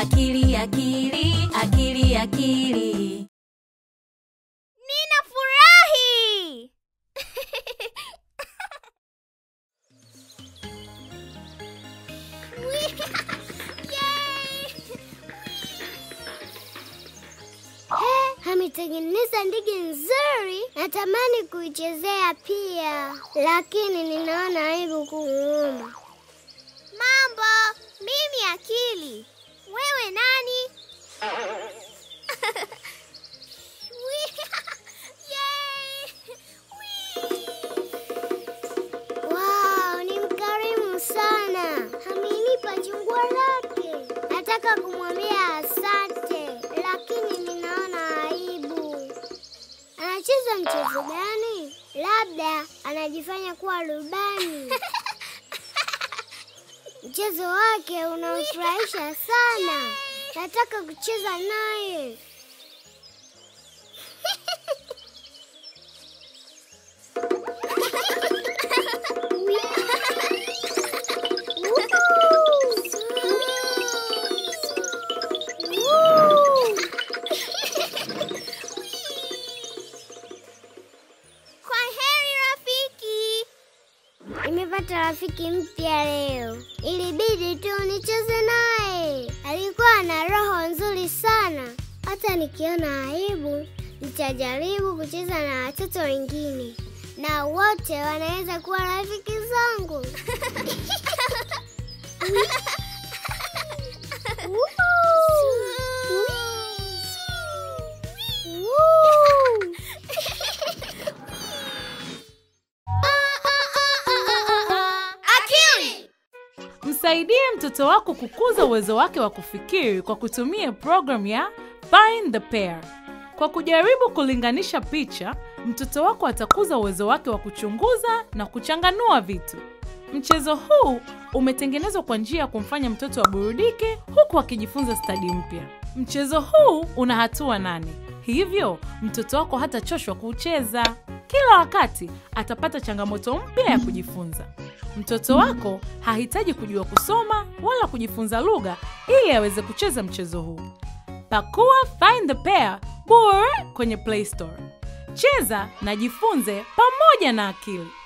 akili akili akili akili Ninafurahi! Ametengeneza ndege nzuri, natamani kuichezea pia, lakini ninaona aibu kumuomba. Mambo, mimi Akili. Wewe nani? Yay! Wow, ni mkarimu sana, amenipa chungwa lake. Nataka kumwambia asante, lakini ninaona aibu. Anacheza mchezo gani? Labda anajifanya kuwa rubani. Mchezo wake unamfurahisha sana, nataka kucheza naye. Kwa heri rafiki. Nimepata rafiki mpya leo, ilibidi tu nicheze naye. Alikuwa na roho nzuri sana, hata nikiona aibu nitajaribu kucheza na watoto wengine, na wote wanaweza kuwa rafiki zangu. Woo! Akili! Msaidie mtoto wako kukuza uwezo wake wa kufikiri kwa kutumia programu ya Find the Pair. Kwa kujaribu kulinganisha picha, mtoto wako atakuza uwezo wake wa kuchunguza na kuchanganua vitu. Mchezo huu umetengenezwa kwa njia ya kumfanya mtoto aburudike huku akijifunza stadi mpya. Mchezo huu una hatua nane, hivyo mtoto wako hatachoshwa kuucheza. Kila wakati atapata changamoto mpya ya kujifunza. Mtoto wako hahitaji kujua kusoma wala kujifunza lugha ili aweze kucheza mchezo huu. Pakua Find the Pair bure kwenye Play Store. Cheza na jifunze pamoja na akili.